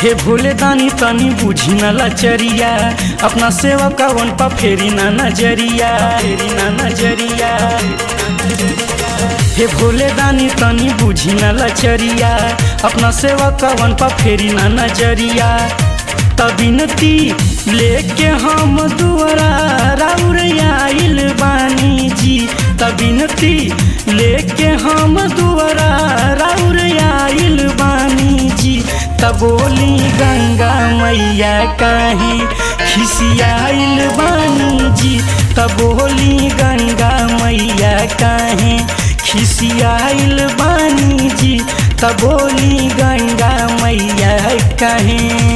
हे भोले दानी तनी बुझी न लचरिया अपना सेवक कवन पा फेरी ना नजरिया फेरी ना नजरिया हे भोले दानी तनी बुझी न लचरिया अपना सेवक कवन पा फेरी ना नजरिया तबिनती लेके हम दुआरा राउर आइल बानी जी तबिनती लेके हम दुआरा राउर आइल बानी जी तबोली गंगा मैया काहे खिसियाइल बानी जी तबोली गंगा मैया काहे खिसियाइल बानी जी तबोली गंगा मैया काहे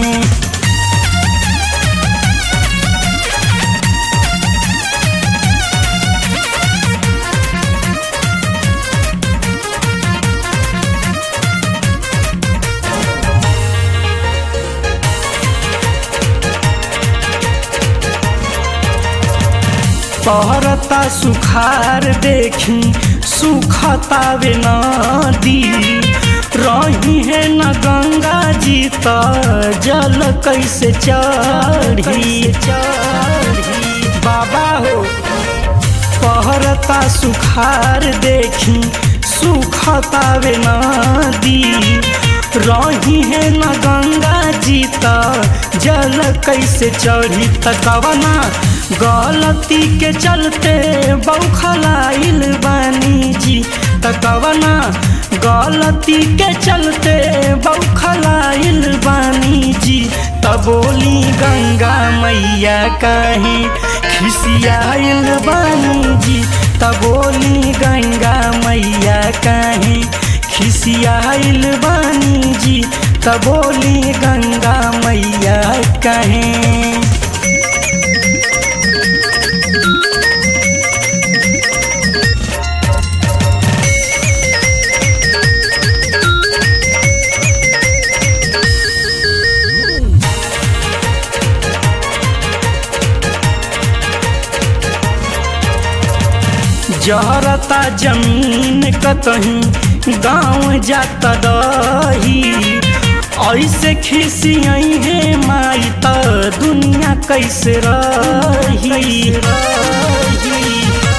पहरता सुखार देखी सुखतावे नदी रही है न गंगा जी त जल कैसे चढ़ी चढ़ी बाबा हो पहरता सुखार देखी सुखतावे नदी रही है न गंगा जी त जल कैसे चढ़ी त कवना गलती के चलते बौखलाइल बानी जी त कवना गलती के चलते बौखलाइल बानी जी त बोली गंगा मैया काहे खिसियाइल बानी जी त बोली गंगा मैया काहे खिसियाइल बानी जी त बोली गंगा मैया काहे जहरता जमीन कतही गाँव जाता दही ऐसे खिसियई है माई त दुनिया कैसे रही रही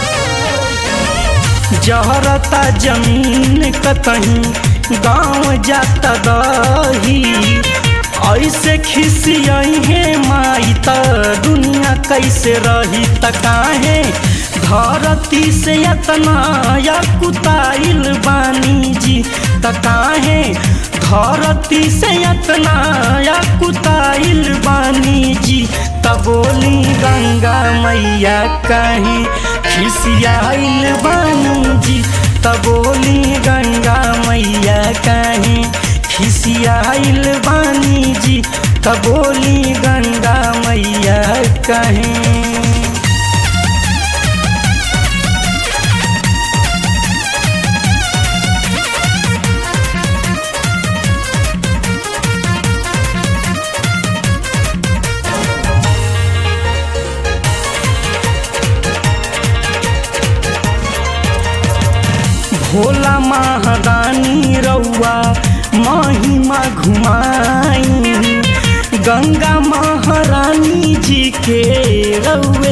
जहरता जमीन कतही गाँव जाता दही ऐसे खिसियई है माई त दुनिया कैसे रही त काहे धरती से यतना या कुताइल बानी जी त काहे धरती से यतना या कुताइल बानी जी त बोली गंगा मैया कहीं खिसियाइल बानी जी त बोली गंगा मैया कहीं खिसियाइल बानी जी त बोली गंगा मैया कहीं भोला महादानी रउआ महिमा घुमाई गंगा महारानी जी के रउए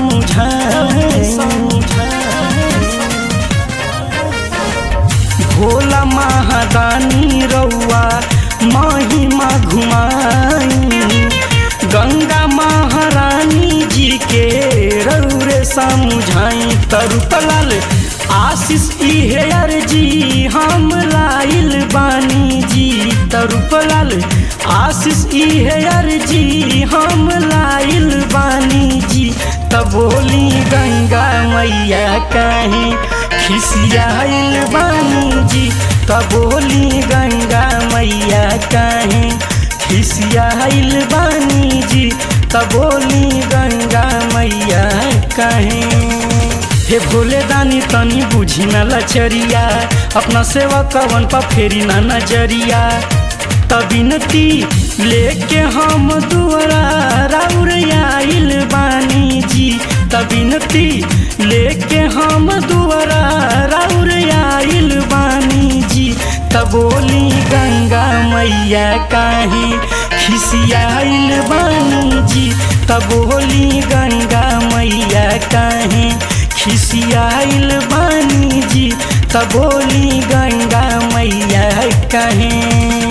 भोला महादानी रउआ महिमा घुमाई गंगा महारानी जी के रउरे समझाई तरुकलाल आशीष इहे अर्जी हम लाइल बानी जी तरुपलाल आशीष इहे अर्जी हम लाइल बानी जी तबोली गंगा मैया कहीं खिसियाइल बानी जी तबोली गंगा मैया कहीं खिसियाइल बानी जी तबोली गंगा मैया कहीं हे भोले दानी तनी बुझी न लचरिया अपना सेवा कवन पा फेरी ना नजरिया तबिनती लेके हम दुआरा राउर आइल बानी जी तबिनती लेके हम दुआरा राउर आइल बानी जी तबोली गंगा मैया काहे खिसियाइल बानी जी तब बोली गंगा मैया काहे खिसियाइल बानी जी तब बोली गंगा मैया काहे